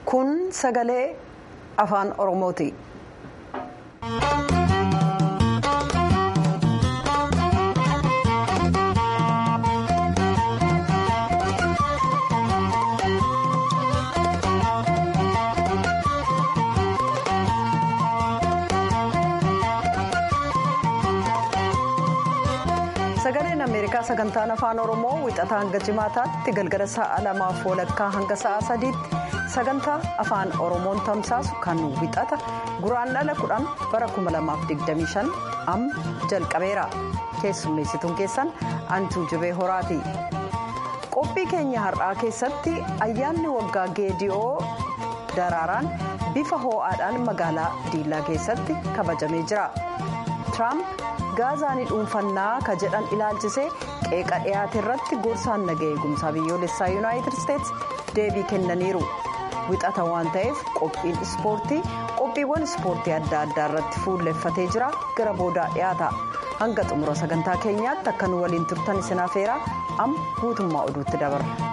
kun sagalee afaan oromooti. sagaleen ameerikaa sagantaan afaan oromoo wixataa hanga jimaataatti galgala sa'a lamaaf walakkaa hanga sa'a sadiitti sagantaa afaan oromoon tamsaasu kan wixata guraandhala kudhan bara 2025 amma jalqabeera keessummeessituun keessan antuu jibee horaati qophii keenya har'aa keessatti ayyaanni waggaa geediyoo daraaraan bifa hoo'aadhaan magaalaa diillaa keessatti kabajamee jira tiraamp gaazaanii dhuunfannaa ka jedhan ilaalchisee qeeqa dhiyaate irratti gorsaan nagaa eegumsaa biyyoolessaa yuunaayitid isteetsi deebii kennaniiru wixata waan ta'eef qophiin ispoortii qophiiwwan ispoortii adda addaa irratti fuulleffatee jira gara boodaa dhiyaata hanga xumura sagantaa keenyaatti akka nu waliin turtan isin afeeraa amma guutummaa oduutti dabarra.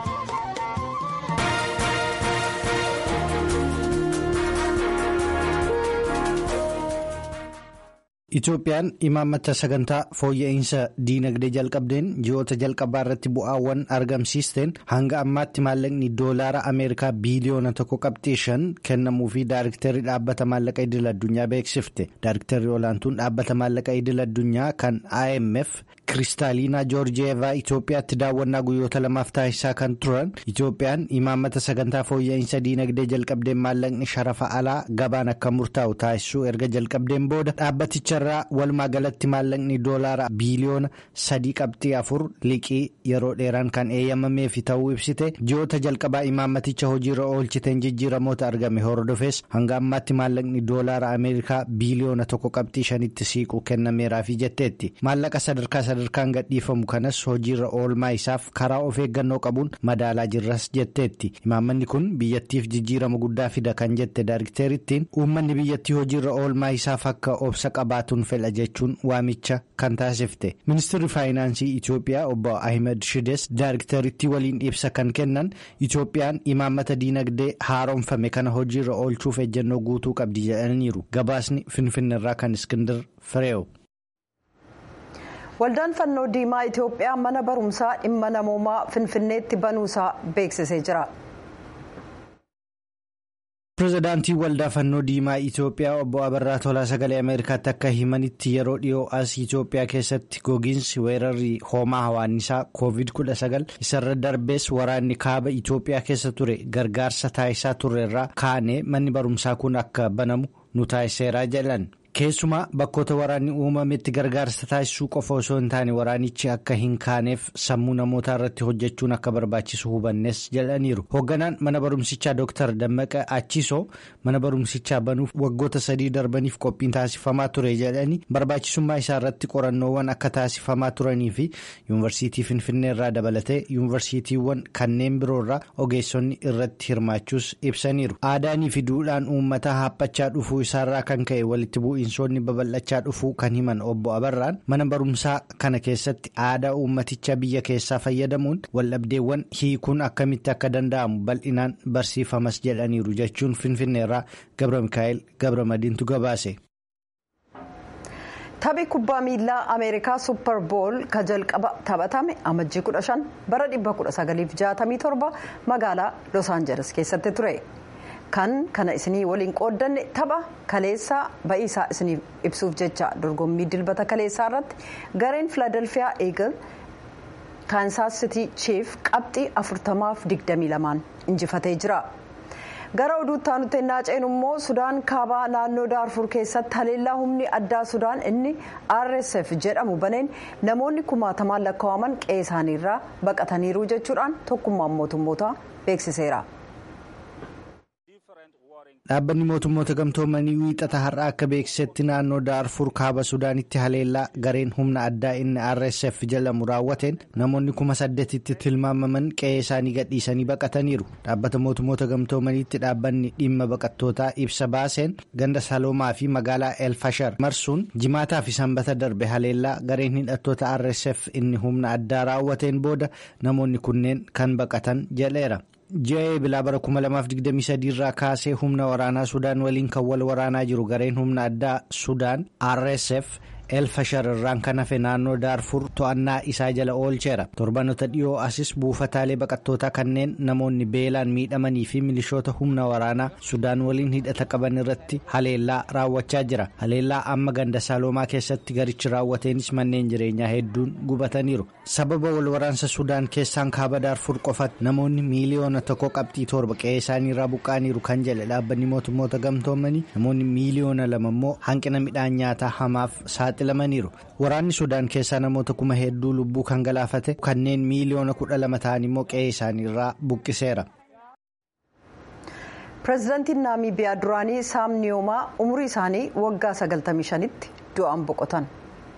Itoophiyaan imaammata sagantaa fooyya'insa diinagdee jalqabdeen ji'oota jalqabaa irratti bu'aawwan argamsiisteen hanga ammaatti maallaqni doolaara Ameerikaa biiliyoona tokko qabxii shan kennamuu fi daayiriktarri dhaabbata maallaqa idil addunyaa beeksifte. Daayiriktarri olaantuun dhaabbata maallaqa idil addunyaa kan IMF Kiristaaliinaa Joorjiyeevaa Itoophiyaatti daawwannaa guyyoota lamaaf taasisaa kan turan Itoophiyaan imaammata sagantaa fooyya'insa diinagdee jalqabdeen maallaqni sharafa alaa gabaan akka murtaa'u taasisuu erga jalqabdeen booda dhaabbaticha. irraa walumaa galatti maallaqni doolaara biiliyoona sadii qabxii afur liqii yeroo dheeraan kan eeyyamamee fi ta'uu ibsite ji'oota jalqabaa imaammaticha hojiirra oolchiteen jijjiiramoota argame hordofees hanga ammaatti maallaqni doolaara ameerikaa biiliyoona tokko qabxii shanitti siiqu kennameeraa fi jetteetti maallaqa sadarkaa sadarkaan gadhiifamu kanas hojiirra oolmaa isaaf karaa of eeggannoo qabuun madaalaa jirras jetteetti imaammanni kun biyyattiif jijjiirama guddaa fida kan jette daayirikteerittiin uummanni biyyattii hojiirra oolmaa isaaf akka obsa qabaatu. fedha jechuun waamicha kan taasifte ministeerri faayinaansii itiyoophiyaa obbo ahmed shides daayiriktarittii waliin ibsa kan kennan itiyoophiyaan imaammata diinagdee haaromfame kana hojiirra oolchuuf ejjennoo guutuu qabdi jedhaniiru gabaasni finfinneerraa kan iskindir fireewu. waldaan fannoo diimaa itiyoophiyaa mana barumsaa dhimma namoomaa finfinneetti banuusaa beeksisee jira. pireezidaantii waldaa fannoo diimaa itiyoophiyaa obbo abarraa tolaa sagalee ameerikaatti akka himanitti yeroo dhiyoo as itiyoophiyaa keessatti gogiinsi weerarri hoomaa hawaannisaa koovid 19 isarra darbees waraanni kaaba itiyoophiyaa keessa ture gargaarsa taasisaa turreerraa kaanee manni barumsaa kun akka banamu nu taasiseeraa jedhan. keessumaa bakkoota waraanni uumametti gargaarsa taasisuu qofa osoo hin taane waraanichi akka hin kaaneef sammuu namootaa irratti hojjechuun akka barbaachisu hubannes jedhaniiru hoogganaan mana barumsichaa dooktar dammaqa achiisoo mana barumsichaa banuuf waggoota sadii darbaniif qophiin taasifamaa ture jedhanii barbaachisummaa isaa irratti qorannoowwan akka taasifamaa turanii fi yuunivarsiitii finfinnee irraa dabalatee yuunivarsiitiiwwan kanneen biroorraa ogeessonni irratti hirmaachuus ibsaniiru aadaanii fi duudhaan uummataa haaphachaa dhufuu isaarraa kan ka'e walitti bu'iinsa. Bineensonni babal'achaa dhufuu kan himan obbo Abarraan mana barumsaa kana keessatti aadaa uummaticha biyya keessaa fayyadamuun waldhabdeewwan hiikuun akkamitti akka danda'amu bal'inaan barsiifamas jedhaniiru jechuun finfinneerraa Gabra Mikaa'el Gabra Madiintu gabaase. Taphi kubbaa miilaa Ameerikaa Super Bowl ka jalqaba taphatame amajjii 15 bara 1967 magaalaa Los Angeles keessatti ture. kan kana isinii waliin qooddanne tapha kaleessaa ba'iisaa isiniif ibsuuf jecha dorgommii dilbata kaleessaa irratti gareen filadelfiyaa eegal kaansaas sitii chief qabxii 40-22 injifatee jira. gara oduutti aanutti ennaa ceenu immoo sudaan kaabaa naannoo daarfur keessatti haleellaa humni addaa sudaan inni rsf jedhamu baneen namoonni kumaatamaan lakkaa'aman qe'ee isaaniirraa baqataniiru jechuudhaan tokkummaan mootummootaa beeksiseera. dhaabbanni mootummoota gamtoomanii wiixata har'a akka beeksisetti naannoo daarfur kaaba sudaanitti haleellaa gareen humna addaa inni rsf jedhamu raawwateen namoonni kuma saddeetitti tilmaamaman qe'ee isaanii gadhiisanii baqataniiru dhaabbata mootummoota gamtoomaniitti dhaabbanni dhimma baqattootaa ibsa baaseen ganda saloomaa fi magaalaa elfashar marsuun jimaataa fi sanbata darbe haleellaa gareen hidhattoota rsf inni humna addaa raawwateen booda namoonni kunneen kan baqatan jedheera. ji'a eebilaa bara 2023 irraa kaasee humna waraanaa sudaan waliin kan wal waraanaa jiru gareen humna addaa sudaan rsf elfashar irraan kan hafe naannoo daarfur to'annaa isaa jala oolcheera torbanota dhiyoo asis buufataalee baqattootaa kanneen namoonni beelaan miidhamanii fi milishoota humna waraanaa sudaan waliin hidhata qaban irratti haleellaa raawwachaa jira haleellaa amma ganda saaloomaa keessatti garichi raawwateenis manneen jireenyaa hedduun gubataniiru sababa wal waraansa sudaan keessaan kaaba daarfur qofatti namoonni miiliyoona tokko qabxii torba qe'ee isaanii irraa buqqaaniiru kan jedhe dhaabbanni mootummoota gamtoomanii namoonni miiliyoona lama immoo hanqina midhaan nyaataa hamaaf saaxilamaniiru waraanni sudaan keessaa namoota kuma hedduu lubbuu kan galaafate kanneen miiliyoona kudha lama ta'an immoo qe'ee isaanii irraa buqqiseera. pireezidaantiin naamiibiyaa duraanii saam niyoomaa umurii isaanii waggaa 95tti du'aan boqotan.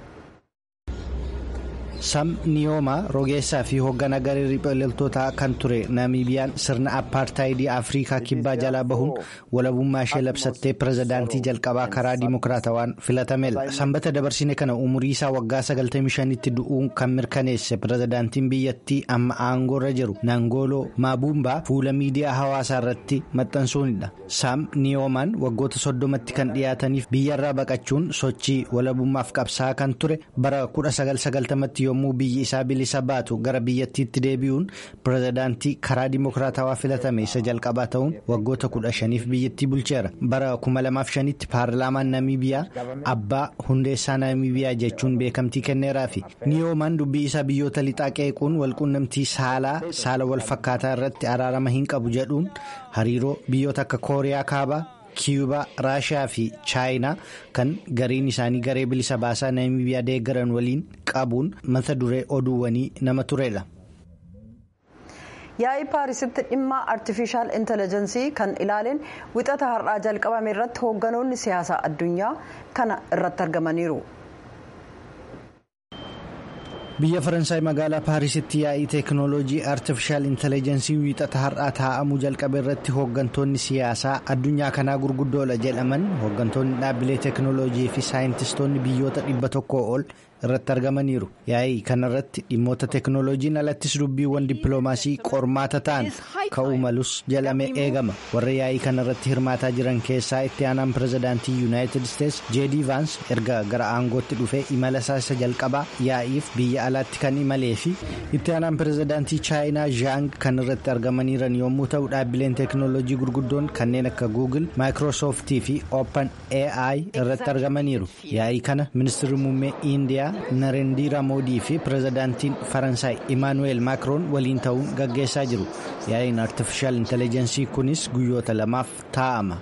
sam niyoomaa rogeessaa fi hoogganaa garee riphee loltootaa kan ture naamibiyaan sirna appaartaayidii afrikaa kibbaa jalaa bahuun walabummaa ishee labsattee pirezidaantii jalqabaa karaa dimokiraatawaan filatamedha sanbata dabarsine kana umurii isaa waggaa 95tti du'uun kan mirkaneesse pirezidaantiin biyyattii amma aangoorra jiru naangooloo maabuumbaa fuula miidiyaa hawaasaa irratti maxxansuunidha sam niyoomaan waggoota soddomatti kan dhiyaataniif biyyarraa baqachuun sochii walabummaaf qabsaa kan ture bara 1990tti yommuu biyyi isaa bilisa baatu gara biyyattiitti deebi'uun pirezidaantii karaa dimokiraatawaa filatame isa jalqabaa ta'uun waggoota kudha shaniif biyyattii bulcheera bara 2005tti paarlaamaan naamiibiyaa abbaa hundeessaa naamiibiyaa jechuun beekamtii kenneeraa fi niyoomaan dubbii isaa biyyoota lixaa qeequun walquunnamtii saalaa saala wal fakkaataa irratti araarama hin qabu jedhuun hariiroo biyyoota akka kooriyaa kaabaa. kiyubaa raashiyaa fi chaayinaa kan gariin isaanii garee bilisa baasaa naamiibiyaa deeggaran waliin qabuun mata duree oduuwwanii nama turedha. yaa'ii paarisitti dhimma artifishaal intelligensii kan ilaaleen wixata har'aa jalqabame irratti hoogganoonni siyaasaa addunyaa kana irratti argamaniiru. biyya faransaay magaalaa paarisitti yaa'ii teeknooloojii artifishaal intelligensii wiixata har'aa taa'amuu jalqabe irratti hooggantoonni siyaasaa addunyaa kanaa gurguddoodha jedhaman hooggantoonni dhaabbilee teeknooloojii fi saayintistoonni biyyoota dhibba tokkoo ol irratti argamaniiru yaa'ii kanarratti dhimmoota teeknooloojiin alattis dubbiiwwan dippiloomaasii qormaata ta'an ka'uu malus jedhamee eegama warra yaa'ii kanarratti hirmaataa jiran keessaa itti aanaan pirezidaantii yuunaayitid isteets jeedii vaans erga gara aangootti dhufee imala isaa isa jalqabaa yaa'iif biyya alaatti kan imalee fi itti aanaan pirezidaantii chaayinaa zhaang kan irratti argamaniiran yommuu ta'u dhaabbileen teeknooloojii gurguddoon kanneen akka guugil maayikiroosooftii fi ooppan ai irratti argamaniiru yaa'ii kana ministirri muummee indiyaa narendiira moodii fi pirezidaantiin faransaay imaanuweel maakiroon waliin ta'uun gaggeessaa jiru yaa'iin artifishaal intelligensii kunis guyyoota lamaaf taa'ama.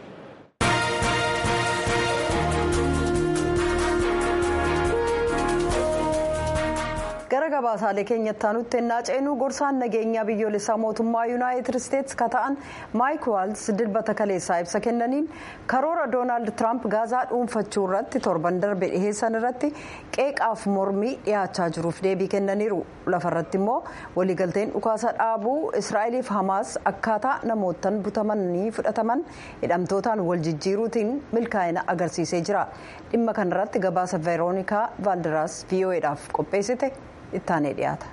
gara gabaasaalee keenyatti aanutti ennaa ceenuu gorsaan nageenyaa biyyoolessaa mootummaa yuunaayitid isteetsi ka ta'an maayik waals dilbata kaleessaa ibsa kennaniin karoora doonaald tiraamp gaazaa dhuunfachuu irratti torban darbe dhiheessan irratti qeeqaaf mormii dhiyaachaa jiruuf deebii kennaniiru lafarratti immoo waliigalteen dhukaasa dhaabuu israa'eliif hamaas akkaataa namootaan butamanii fudhataman hidhamtootaan wal jijjiiruutiin milkaa'ina agarsiisee jira dhimma kanarratti gabaasa veeroonikaa vaaldiraas vo'edhaaf qopheessite. ittaanee dhiyaata.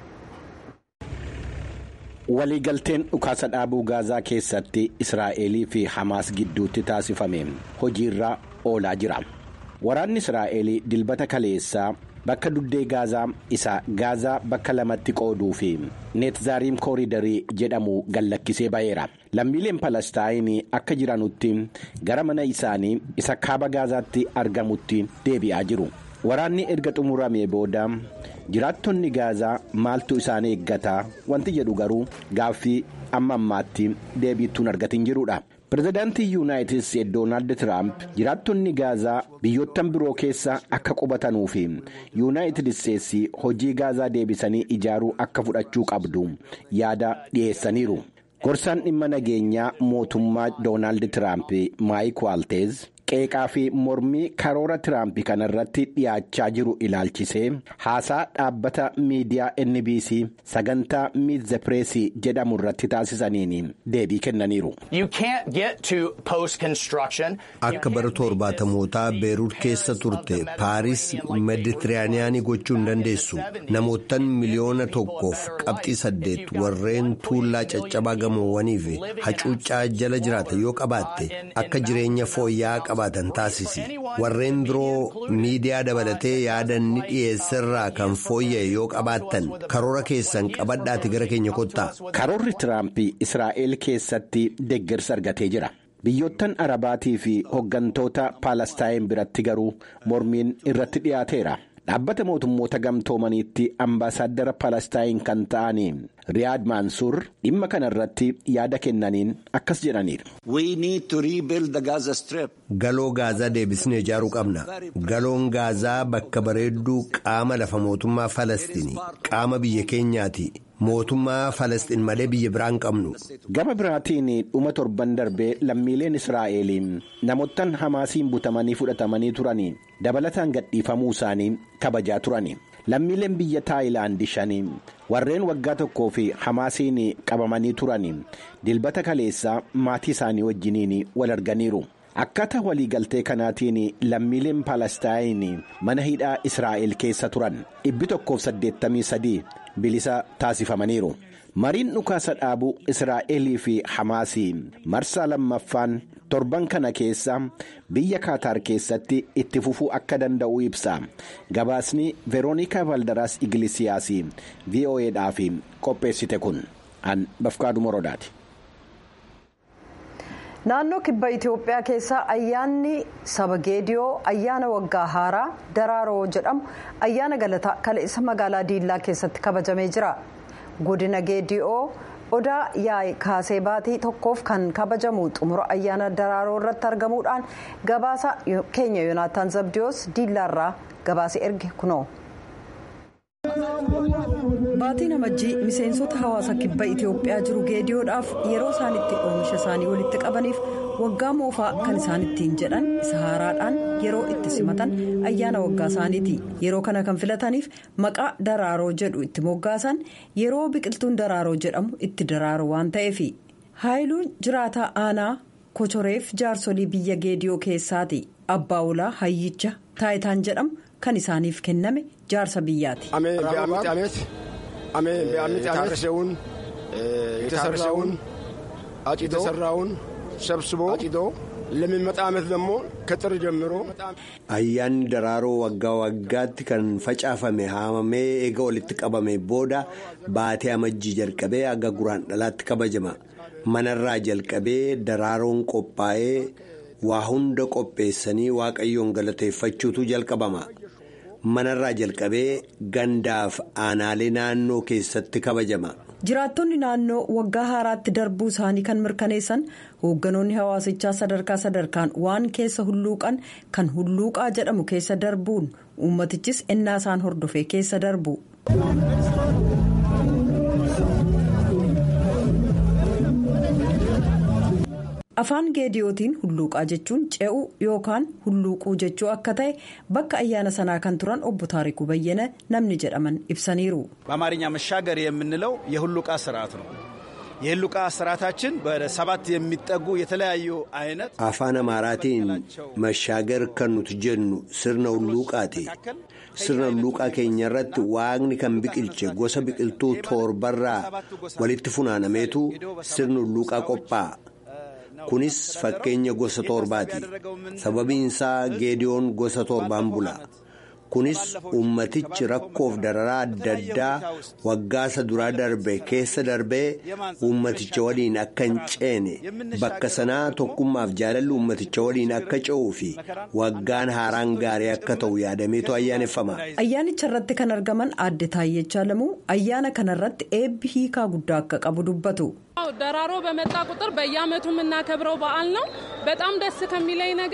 waliigalteen dhukaasa dhaabuu gaazaa keessatti israa'elii fi hamaas gidduutti taasifame hojiirra oolaa jira waraanni israa'elii dilbata kaleessaa bakka duddee gaazaa isa gaazaa bakka lamatti qooduu fi neetzaariim kooridarii jedhamu gallakkisee ba'eera lammiileen palestaayinii akka jiranutti gara mana isaanii isa kaaba gaazaatti argamutti deebi'aa jiru waraanni erga xumuramee booda. jiraattonni gaazaa maaltu isaan eeggataa wanti jedhu garuu gaaffii amma ammaatti deebiittuun argatin jirudha. pirezidaantii yuunaayitid isteetsi doonaald tiraamp jiraattonni gaazaa biyyoottan biroo keessa akka qubatanuu fi yuunaayitid isteetsi hojii gaazaa deebisanii ijaaruu akka fudhachuu qabdu yaada dhiyeessaniiru. gorsaan dhimma nageenyaa mootummaa doonaald tiraamp maayik waalteez qeeqaa fi mormii karoora tiraamp kanarratti dhiyaachaa jiru ilaalchisee haasaa dhaabbata miidiyaa NBC sagantaa miit the press jedhamu irratti taasisaniin deebii kennaniiru. Akka bara torbaatamootaa beeruut keessa turte paaris meditiraaniyaanii gochuu hin dandeessu namootaan miliyoona tokkoof qabxii saddeet warreen tuullaa caccabaa gamoowwanii fi hacuuccaa jala jiraatan yoo qabaatte akka jireenya fooyya'aa qabaatan taasisi warreen biroo miidiyaa dabalatee yaada ni dhiyeessirraa kan fooyya'e yoo qabaattan karoora keessan qabadhaati gara keenya kottaa. Karoorri Tiraamp Israa'el keessatti deeggarsa argatee jira. Biyyoottan Arabaatii fi hooggantoota Paalestaayin biratti garuu mormiin irratti dhiyaateera. Dhaabbata mootummoota gamtoomaniitti ambaasaaddara Paalestaayin kan ta'anii Riyaad Maansuur dhimma kanarratti yaada kennaniin akkas jedhaniiru. Galoo gaazaa deebisnee ijaaruu qabna. Galoon gaazaa bakka bareedduu qaama lafa mootummaa Falastiin qaama biyya keenyaati. Mootummaa Falastiin malee biyya biraan qabnu. Gama biraatiin dhuma torban darbee lammiileen Israa'el namoottan Hamaasiin butamanii fudhatamanii turanii dabalataan gadhiifamuu isaanii kabajaa turani. Lammiileen biyya Taayilaand shanii warreen waggaa tokkoo fi Hamaasiin qabamanii turanii dilbata kaleessaa maatii isaanii wajjiniin wal arganiiru. Akkaataa waliigaltee kanaatiin lammiileen Paalestaayin mana hidhaa Israa'el keessa turan dhibbi tokkoof saddeettamii sadii bilisa taasifamaniiru. Mariin dhukaasa dhaabuu Israa'elii fi Hamaasii marsaa lammaffaan torban kana keessa biyya Kaataar keessatti itti fufuu akka danda'u ibsa. Gabaasni Veroonikaa Valdaraas Igilisiyaas VOAdhaaf qopheessite kun an Bafqaaduu Morodaati. naannoo kibba itiyoophiyaa keessaa ayyaanni saba geediyoo ayyaana waggaa haaraa daraaroo jedhamu ayyaana galataa kaleessa magaalaa diillaa keessatti kabajamee jira godina geediyoo odaa yaa'e kaasee baatii tokkoof kan kabajamu xumura ayyaana daraaroo irratti argamuudhaan gabaasa keenya yoonaataan zabdiyoos diillaarraa gabaase erge kunoo. baatiin amajjii miseensota hawaasa kibba itiyoophiyaa jiru geediyoodhaaf yeroo isaan itti oomisha isaanii walitti qabaniif waggaa moofaa kan isaan ittiin jedhan isa haaraadhaan yeroo itti simatan ayyaana waggaa isaaniiti yeroo kana kan filataniif maqaa daraaroo jedhu itti moggaasan yeroo biqiltuun daraaroo jedhamu itti daraaru waan ta'eef haayiluun jiraataa aanaa kochoreef jaarsolii biyya geediyoo keessaati abbaa ulaa hayyicha taayitaan jedhamu kan isaaniif kenname jaarsa biyyaati. የታረሰውን የተሰራውን የተሰራውን ሰብስቦ አጭዶ ለሚመጣ ዓመት ደግሞ ከጥር ጀምሮ Ayyaanni daraaroo waggaa waggaatti kan facaafame haamamee eega walitti qabame booda baatee amajjii jalqabee aga guraan dhalaatti kabajama. Manarraa jalqabee daraaroon qophaa'ee waa hunda qopheessanii waaqayyoon galateeffachuutu jalqabama. manarraa jalqabee gandaaf aanaalee naannoo keessatti kabajama. jiraattonni naannoo waggaa haaraatti darbuu isaanii kan mirkaneessan hoogganoonni hawaasichaa sadarkaa sadarkaan waan keessa hulluuqan kan hulluuqaa jedhamu keessa darbuun uummatichis ennaa isaan hordofee keessa darbu. afaan geediyootiin hulluuqaa jechuun ce'uu yookaan hulluuquu jechuu akka ta'e bakka ayyaana sanaa kan turan obbo taarikuu bayyana namni jedhaman ibsaniiru. በአማርኛ መሻገር የምንለው የሁሉቃ ስርዓት ነው። የሁሉቃ ስርዓታችን በሰባት የሚጠጉ የተለያዩ አይነት afaan amaaraatiin mashaagar kan nuti jennu sirna hulluuqaati. sirna hulluuqaa keenya irratti waaqni kan biqilche gosa biqiltuu torbarraa walitti funaanameetu sirna hulluuqaa qophaa'a. kunis fakkeenya gosa torbaati sababiin isaa geediyoon gosa torbaan bula kunis ummatichi rakkoof dararaa adda addaa waggaasa duraa darbe keessa darbee ummaticha waliin akka hin ceene bakka sanaa tokkummaaf jaalalli ummaticha waliin akka ce'uu fi waggaan haaraan gaarii akka ta'u yaadameetu ayyaaneffama. ayyaanicha irratti kan argaman aadde taayyechaa lamuu ayyaana kanarratti eebbi hiikaa guddaa akka qabu dubbatu. ደራሮ በመጣ ቁጥር በየዓመቱ የምናከብረው በዓል ነው። በጣም ደስ ከሚለኝ ነገር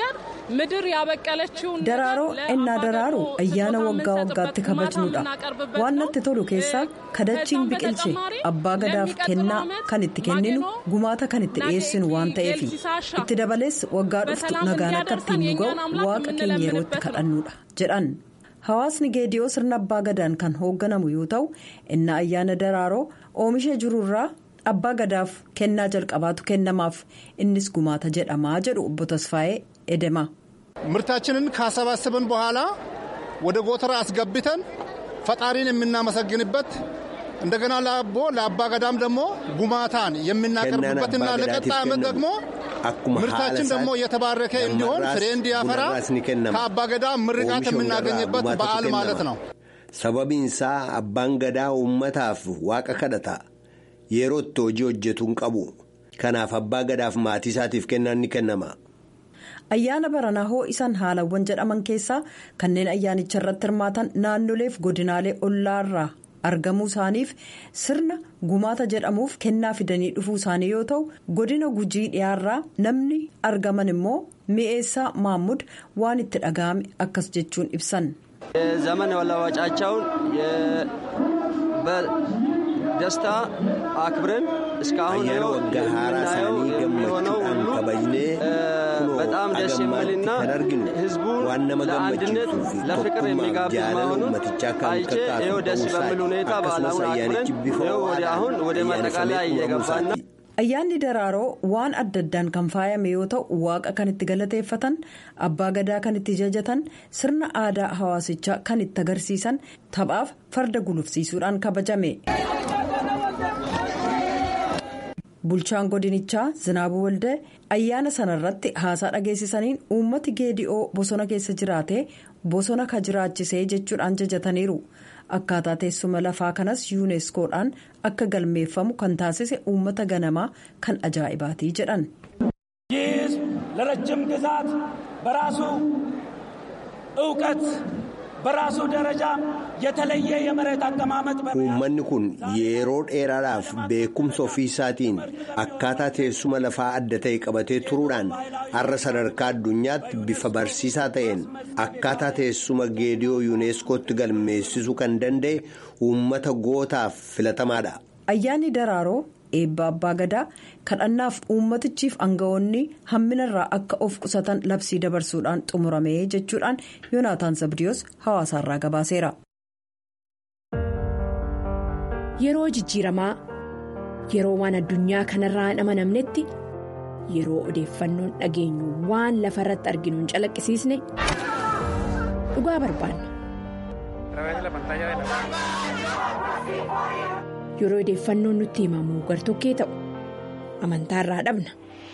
ምድር ያበቀለችውን daraaroo ennaa daraaru ayyaana waggaa waggaatti kabajnudha waan natti tolu keessaa kadachiin biqilche abbaa gadaaf kennaa kan itti kenninu gumaata kan itti dhiyeessinu waan ta'eef itti dabalees waggaa dhuftu nagaan akka ittiin nu ga'u waaqa keenya yeroo itti kadhannudha jedhan hawaasni geediyoo sirna abbaa gadaan kan hoogganamu yoo ta'u innaa ayyaana daraaroo oomisha jirurraa abbaa gadaaf kennaa jalqabaatu kennamaaf innis gumaata jedhamaa jedhu obbo Tasfaayee edema. ምርታችንን ካሰባሰብን በኋላ ወደ ጎተራ አስገብተን ፈጣሪን የምናመሰግንበት እንደገና ለአቦ ለአባ ገዳም ደግሞ ጉማታን የምናቀርብበትና ለቀጣይ ዓመት ደግሞ ምርታችን ደግሞ የተባረከ እንዲሆን ፍሬ እንዲያፈራ ከአባ ገዳም ምርቃት የምናገኝበት በዓል ማለት ነው። ሰበቢንሳ አባን ገዳ ኡመታፍ ዋቀ ከደታ yerootti hojii hojjetu hin qabu kanaaf abbaa gadaaf maatii isaatiif kennaan ni kennama. ayyaana baranaa hoo isaan haalawwan jedhaman keessaa kanneen ayyaanicha irratti hirmaatan naannoleef godinaalee ollaarraa argamuu isaaniif sirna gumaata jedhamuuf kennaa fidanii dhufuu isaanii yoo ta'u godina gujii dhiyaarraa namni argaman immoo mi'eessaa maammud waan itti dhaga'ame akkas jechuun ibsan. ዘመን መለወጫቸውን ደስታ አክብረን እስካሁን የምናየው የሚሆነው ሁሉ በጣም ደስ የሚልና ህዝቡን ለአንድነት ለፍቅር የሚጋብዝ መሆኑን አይቼ ይኸው ደስ በሚል ሁኔታ በዓላሙን አክብረን ይኸው ወደ አሁን ወደ ማጠቃለያ እየገባን ነው። ayyaanni daraaroo waan adda addaan kan faayame yoo ta'u waaqa kan itti galateeffatan abbaa gadaa kan itti jajatan sirna aadaa hawaasichaa kan itti agarsiisan taphaaf farda gulufsiisuudhaan kabajame. bulchaan godinichaa zinaabuu waldee ayyaana sanarratti haasaa dhageessisaniin uummati geedi'oo bosona keessa jiraate bosona ka jiraachisee jechuudhaan jajataniiru akkaataa teessuma lafaa kanas yuuneskoodhaan akka galmeeffamu kan taasise uummata ganamaa kan ajaa'ibaatii jedhan. ይህ ለረጅም ግዛት በራሱ እውቀት በራሱ ደረጃ የተለየ የመሬት አቀማመጥ uummanni kun yeroo dheeraadhaaf beekumsa ofii isaatiin akkaataa teessuma lafaa adda ta'e qabatee turuudhaan har'a sadarkaa addunyaatti bifa barsiisaa ta'een akkaataa teessuma geediyoo yuuneeskootti galmeessisuu kan danda'e uummata gootaaf filatamaadha. ayyaanni daraaroo eebba abbaa gadaa kadhannaaf uummatichiif aangawoonni hamminarraa akka of qusatan labsii dabarsuudhaan xumuramee jechuudhaan yoonaataan zabdiyoos hawaasaarraa gabaaseera. yeroo jijjiiramaa yeroo waan addunyaa kanarraa hin amanamnetti yeroo odeeffannoon dhageenyu waan lafa irratti arginu hin calaqqisiisne dhugaa barbaanna. yeroo odeeffannoon nutti himamu gartokkee ta'u amantaarraa dhabna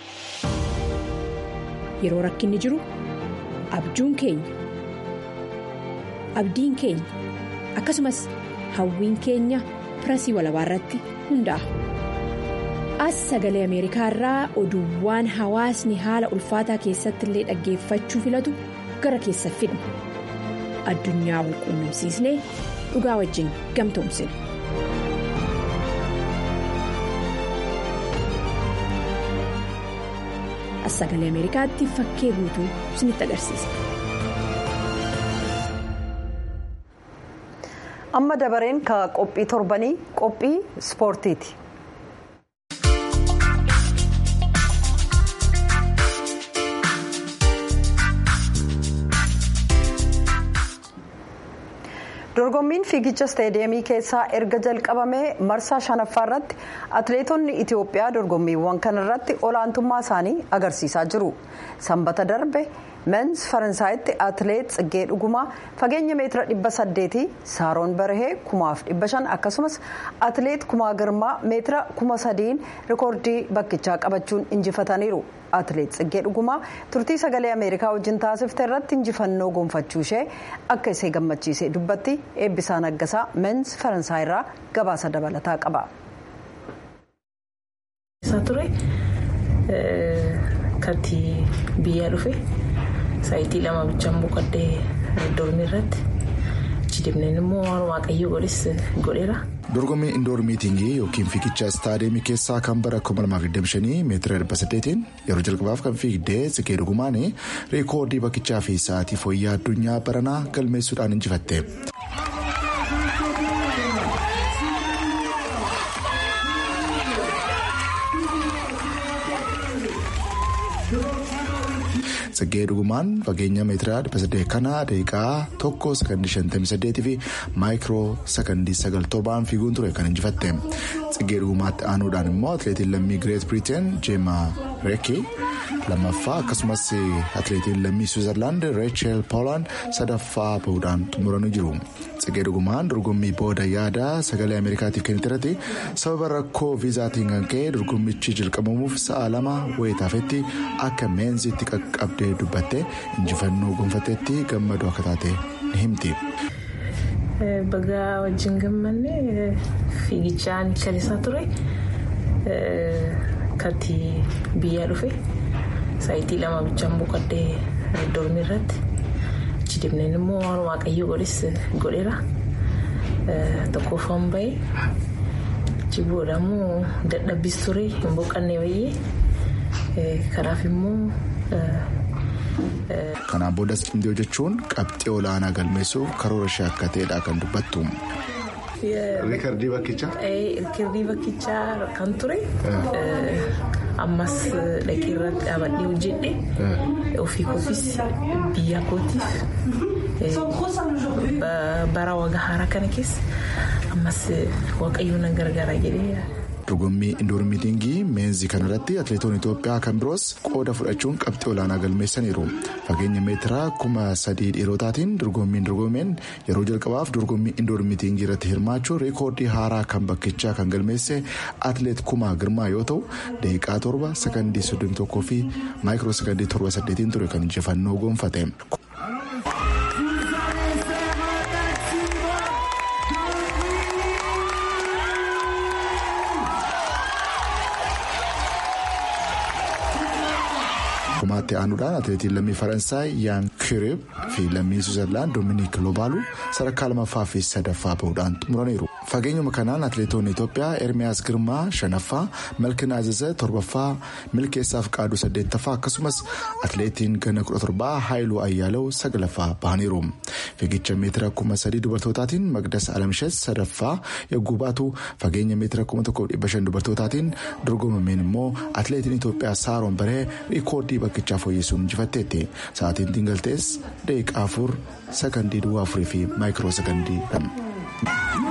yeroo rakkinni jiru abjuun keenya abdiin keenya akkasumas hawwiin keenya pirasii walabaa irratti hundaa'a. as sagalee ameerikaa irraa oduuwwan hawaasni haala ulfaataa keessatti illee dhaggeeffachuu filatu gara keessa fidna addunyaa wal quunnamsiisnee dhugaa wajjin gamtoomsina. as sagalee ameerikaatti fakkee guutuu isinitti agarsiisa. amma dabareen ka qophii torbanii qophii ispoortiiti. dorgommiin fiigicha isteediyeemii keessaa erga jalqabamee marsaa shanaffaa irratti atileetonni itiyoophiyaa dorgommiiwwan kanarratti olaantummaa isaanii agarsiisaa jiru sanbata darbe mens faransaayitti atileet tsiggee dhugumaa fageenya meetira dhibba saddeetii saaroon barahee kumaaf dhibba shan akkasumas atileet kumaa girmaa meetira kuma sadiin rikoordii bakkichaa qabachuun injifataniiru atileet tsiggee dhugumaa turtii sagalee ameerikaa wajjin taasifte irratti injifannoo gonfachuu ishee akka isee gammachiise dubbatti eebbisaa naggasaa mens faransaayirraa gabaasa dabalataa qaba. katti biyyaa dhufe saayitii lama bichaan boqodhee dormii irratti achi deemneen immoo waan waaqayyo godhes godheera. dorgommii indoor miitingii yookiin fiigicha istaadiyeemii keessaa kan bara 2025 meetira 800 yeroo jalqabaaf kan fiigdee Tsikee Dugumaan reekoordii bakkichaa fi sa'aatii fooyyaa addunyaa baranaa galmeessuudhaan injifatte. Tsikee Dugumaan fageenya meetira 800 kana daqiiqaa tokko sakandii 58 fi maayikiroo sakandii 97 fiiguun ture kan injifatte. Tsikee Dugumaatti aanuudhaan immoo atileetiin lammii Greet Britain Jeema Reekii lammaffaa akkasumas atileetiin lammii Switzerland Reechel Poolaan sadaffaa bahuudhaan xumuranii jiru. Tsikee Dugumaan dorgommii booda yaada sagalee Ameerikaatiif kennite irratti sababa rakkoo viizaatiin kan ka'e dorgommichi jalqabamuuf sa'a lama wayitaafetti akka meenziitti qaqqabdee dubbatte injifannoo gonfateetti gammadoo akka taate ni himti. Bagaa wajjin gammanne fiigichaan kalisaa ture katti biyyaa dhufe saayitii lama bichaan boqoddee dormii irratti achi deemneen immoo waan waaqayyo godhes godheera tokkoffaan bahee achi booda immoo dadhabbis ture hin boqannee baay'ee kanaaf immoo. Kanaan boodas indiyoo jechuun qabxii olaanaa galmeessuuf karoora ishee akka ta'edha kan dubbattu. Riikardii bakkichaa? Riikardii bakkichaa kan ture ammas dhaqee irratti dhaabadhee hojjedhe ofii koofis biyya kootiif bara waggaa haaraa kana keessa ammas waaqayyoon na gargaara jedhee. dorgommii indoor miitingii meenzii kanarratti atileetonni itoophiyaa kan biroos qooda fudhachuun qabxii olaanaa galmeessaniiru fageenya meetiraa kuma sadii dhiirotaatiin dorgommiin dorgomeen yeroo jalqabaaf dorgommii indoor miitingii irratti hirmaachuun reekoordii haaraa kan bakkichaa kan galmeesse atileet kumaa girmaa yoo ta'u daqiiqaa torba sakandii soddomii tokkoo fi maayikiroo sakandii torba saddeetiin ture kan injifannoo gonfate. Kumaatti aanuudhaan atileetiin lammii Faransaay Yaan Kirib fi lammii Switzerland Dominiik Lobaalu sadarkaa lamaffaa fi sadaffaa bahuudhaan xumuraniiru. Fageenyuma kanaan atileetonni Itoophiyaa Ermiyaas Girmaa shanaffaa, Malkin Aziza torbaffaa, Milkeessaaf Qaaduu saddeettaffaa akkasumas atileetiin ganna kudha torbaa Haayiluu Ayyaalew sagalaffaa bahaniiru. Fiigicha meetira kuma sadii dubartootaatiin Magdas Alamshees sadaffaa yogguu baatu fageenya meetira kuma tokkoof dhibba shan dubartootaatiin dorgomameen immoo atileetiin Itoophiyaa Saaroon Baree riikoordii bakkichaa fooyyessuun injifatteetti. Sa'aatiin dingaltees daqiiqaa afur sakandii duwwaa afurii fi maayikiroo sakandii lama.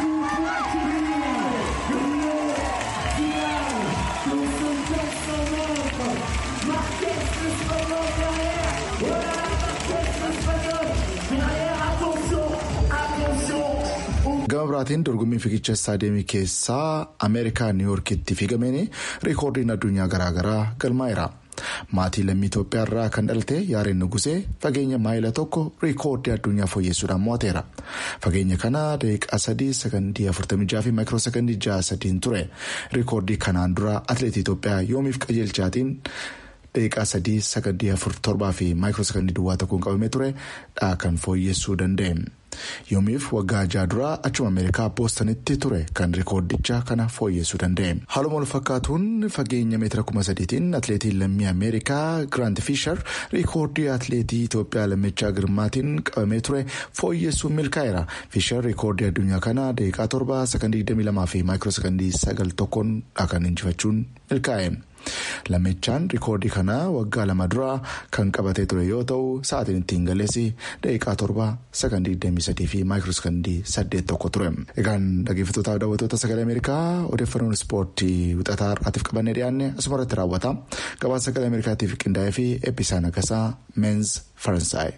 gama biraatiin dorgommii fiigicha istaadiyeemii keessaa ameerikaa niiwuorkitti fiigameen riikoordiin addunyaa garaagaraa galmaa'eera. maatii lammii Itoophiyaa irraa kan dhalte yaareen nugusee fageenya maayila tokko riikoordii addunyaa fooyyessuudhaan mo'ateera. Fageenya kana daqiiqaa sadii sakandii afurtamii jaha fi maayikiroo sakandii jaha sadiin ture. Riikoordii kanaan dura atileetii Itoophiyaa yoomiif qajeelchaatiin daqiiqaa sadii sakandii afur torbaa fi maayikiroo sakandii duwwaa tokkoon qabamee ture dhaa kan fooyyessuu danda'e. Yoomiif waggaa jaha duraa achuma Ameerikaa boostanitti ture kan riikoordicha kana fooyyessuu danda'e. Haaluma wal fakkaatuun fageenya meetira kuma sadiitiin atileetiin lammii Ameerikaa Giraant Fiishar riikoordii atileetii Itoophiyaa lammichaa Girmaatiin qabamee ture fooyyessuun milkaa'eera. Fiishar riikoordii addunyaa kana daqiiqaa torba sakandii 22 fi maayikiroo sakandii 9 tokkoon kan injifachuun milkaa'e. Lammichaan riikoordii kana waggaa lama dura kan qabatee ture yoo ta'u sa'aatiin ittiin galeessi daqiiqaa torba sakandii 23 fi maayikiroo sakandii 8 tokko ture. Egaan dhaggeeffattootaaf daawwattoota sagalee Ameerikaa odeeffannoon ispoortii wixataa har'aatiif qabannee dhiyaanne asuma irratti raawwata. Gabaasa sagalee Ameerikaatiif qindaa'ee fi eebbisaa nagasaa meenz Faransaay.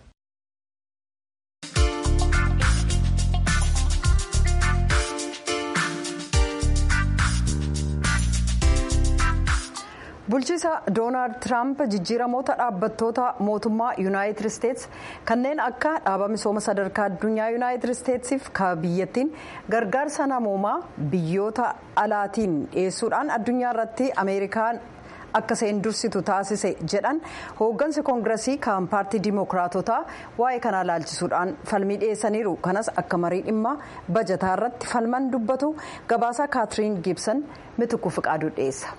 bulchiisa doonaald tiraamp jijjiiramoota dhaabbattoota mootummaa yuunaayitid isteets kanneen akka dhaaba misooma sadarkaa addunyaa yuunaayitid isteetsiif ka biyyattiin gargaarsa namoomaa biyyoota alaatiin dhiyeessuudhaan addunyaa irratti akka isheen dursitu taasise jedhan hooggansi koongiresii kan paartii dimookiraatotaa waa'ee kanaa laalchisuudhaan falmii dhiyeessaniiru kanas akka marii dhimma bajataa irratti falman dubbatu gabaasaa kaatiriin giibsan mitukku fiqaaduu dhiyeessa.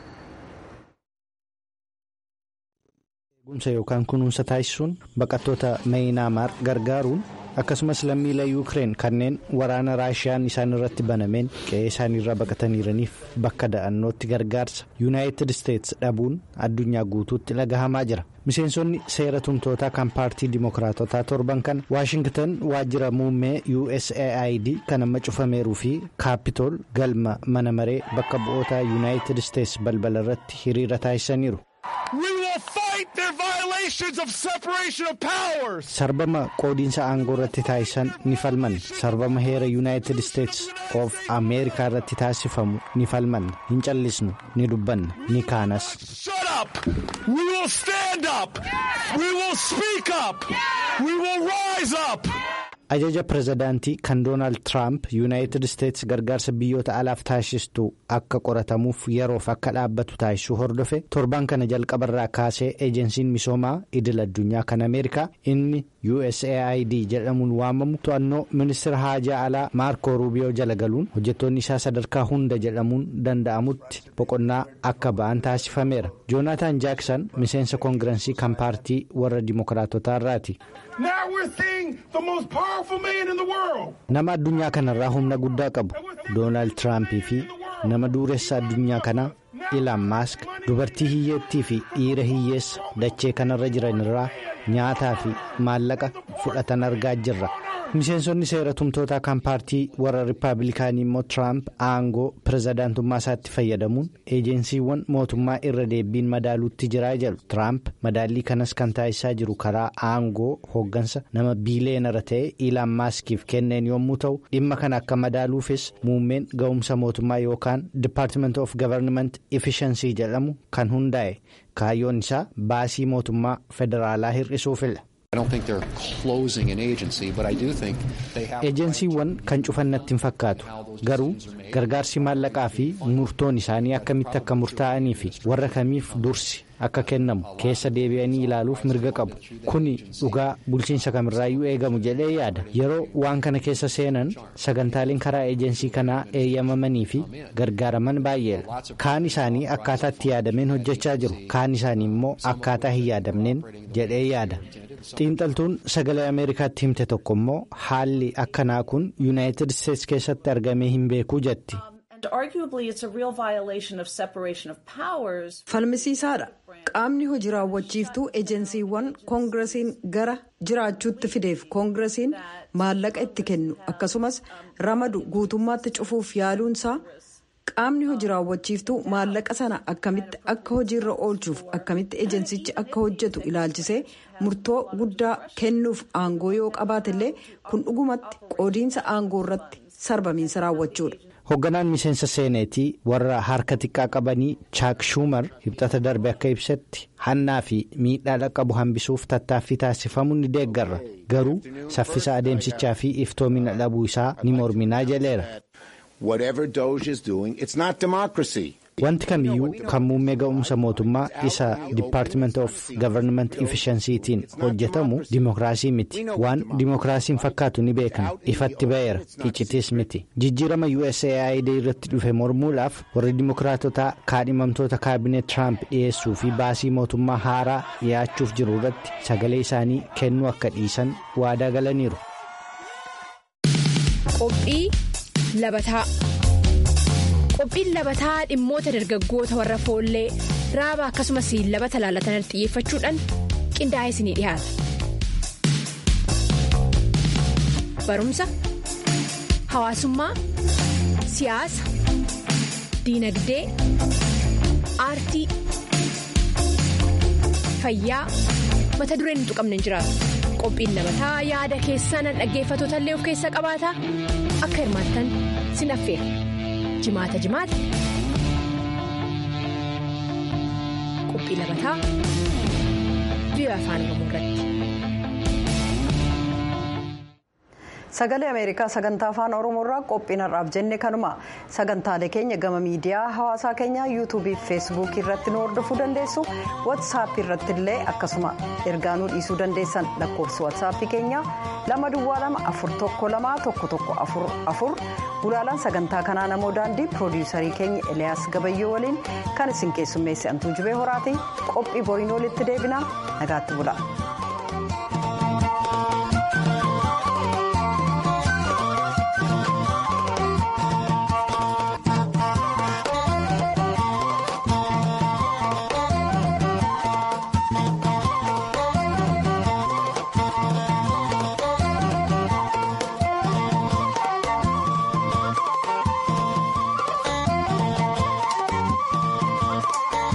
eegumsa yookaan kunuunsa taasisuun baqattoota meeyinaamaar gargaaruun akkasumas lammiilee yuukireen kanneen waraana raashiyaan isaan irratti banameen qe'ee isaaniirraa baqataniiraniif bakka da'annootti gargaarsa yuunaayitid isteets dhabuun addunyaa guutuutti dhagahamaa jira miseensonni seera tumtootaa kan paartii dimookiraatotaa torban kana waashingtan waajjira muummee usaid kan amma cufameeruu fi kaapitool galma mana maree bakka bu'oota yuunaayitid isteets balbala irratti hiriira taasisaniiru. sarbama qoodiinsa aangoo irratti taasisan ni falman sarbama heera yuunaayitid isteets of ameerikaa irratti taasifamu ni falman hin callisnu ni dubbanna ni kaanas. ajaja pirezidaantii kan doonaald tiraamp yuunaayitid isteets gargaarsa biyyoota alaaf taasistu akka qoratamuuf yeroof akka dhaabbatu taasisuu hordofe torban kana jalqabarraa kaasee eejensiin misoomaa idil addunyaa kan ameerikaa inni usaid jedhamuun waamamu to'annoo ministeera haajaa alaa maarkoo ruubiyoo jala galuun hojjettoonni isaa sadarkaa hunda jedhamuun danda'amutti boqonnaa akka ba'an taasifameera joonaataan jaaksan miseensa koongirensii kan paartii warra dimookiraatotaa irraati. nama addunyaa kanarraa humna guddaa qabu doonaald tiraampii fi nama dureessa addunyaa kanaa ilaan maask dubartii hiyyeettii fi dhiira hiyyeessa dachee kanarra jiranirraa nyaataa fi maallaqa fudhatan argaa jirra miseensonni seera tumtootaa kan paartii warra rippaabilikaanii immoo tiraamp aangoo pirezidaantummaa isaatti fayyadamuun eejensiiwwan mootummaa irra deebiin madaaluutti jiraa jedhu tiraamp madaallii kanas kan taasisaa jiru karaa aangoo hooggansa nama biileenara ta'e ilaan maaskiif kenneen yommuu ta'u dhimma kana akka madaaluufis muummeen ga'umsa mootummaa yookaan dipaartimenti of gavarnimenti efishansii jedhamu kan hundaa'e kaayyoon isaa baasii mootummaa federaalaa hir'isuufidha. eejensiiwwan kan cufannatti hin fakkaatu garuu gargaarsi maallaqaa fi murtoon isaanii akkamitti akka murtaa'anii fi warra kamiif dursi akka kennamu keessa deebi'anii ilaaluuf mirga qabu kuni dhugaa bulchiinsa kamirraayyuu eegamu jedhee yaada yeroo waan kana keessa seenan sagantaaleen karaa eejensii kanaa eeyyamamanii fi gargaaraman baay'eedha kaan isaanii akkaataa itti yaadameen hojjechaa jiru kaan isaanii immoo akkaataa hin yaadamneen jedhee yaada. xiinxaltuun sagalee ameerikaatti himte tokko immoo haalli akkanaa kun yuunaayitid isteets keessatti argamee hin beekuu jetti. falmisiisaadha qaamni hojii raawwachiiftuu ejensiiwwan koongiresiin gara jiraachuutti fideef koongiresiin maallaqa itti kennu akkasumas ramadu guutummaatti cufuuf yaaluunsaa qaamni hojii raawwachiiftuu maallaqa sana akkamitti akka hojiirra oolchuuf akkamitti ejensichi akka hojjetu ilaalchisee murtoo guddaa kennuuf aangoo yoo qabaatellee kun dhugumatti qoodiinsa aangoo irratti sarbamiinsa raawwachuudha. hoogganaan miseensa seeneetii warra harka xiqqaa qabanii chaak shuumar hibxata darbe akka ibsetti hannaa fi miidhaa dhaqqabu hambisuuf tattaaffii taasifamu ni deeggarra garuu saffisa adeemsichaa fi iftoomina dhabuu isaa ni morminaa jedheera. wanti kamiyyuu kan muummee ga'umsa mootummaa isa dipaartimenti of gavarniment efishansiitiin hojjetamu dimookiraasii miti waan dimookiraasiin fakkaatu ni beekna ifatti ba'eera iccitis miti jijjiirama usaid irratti dhufe mormuudhaaf warri dimookiraatotaa kaadhimamtoota kaabineet tiraamp dhiyeessuu fi baasii mootummaa haaraa dhiyaachuuf jiru irratti sagalee isaanii kennuu akka dhiisan waadaa galaniiru. qophii labataa. qophiin labataa dhimmoota dargaggoota warra foollee raaba akkasumas labata laalatan xiyyeeffachuudhaan qindaa'ee isinii dhiyaata barumsa hawaasummaa siyaasa diinagdee aartii fayyaa mata dureen hin tuqamne hin jiraatu qophiin labataa yaada keessan dhaggeeffatoota illee of keessaa qabaata akka hirmaattan sin affeera. jimaata jimaata qophii labataa biyya afaan oromoo irratti. sagalee ameerikaa sagantaa afaan oromoorraa qophiin har'aaf jenne kanuma sagantaalee keenya gama miidiyaa hawaasaa keenyaa yuutuubii fi feesbuukii irratti nu hordofuu dandeessu watsaappii irratti illee akkasuma ergaa nu dhiisuu dandeessan lakkoofsi watsaappii keenyaa lama duwwaa lama afur tokko lama tokko tokko afur afur gulaalaan sagantaa kanaa namoo daandii piroodiyuusarii keenya eliyaas gabayyoo waliin kan isin keessummeesse antuu jibee horaatii qophii boriin walitti deebinaa nagaatti bula.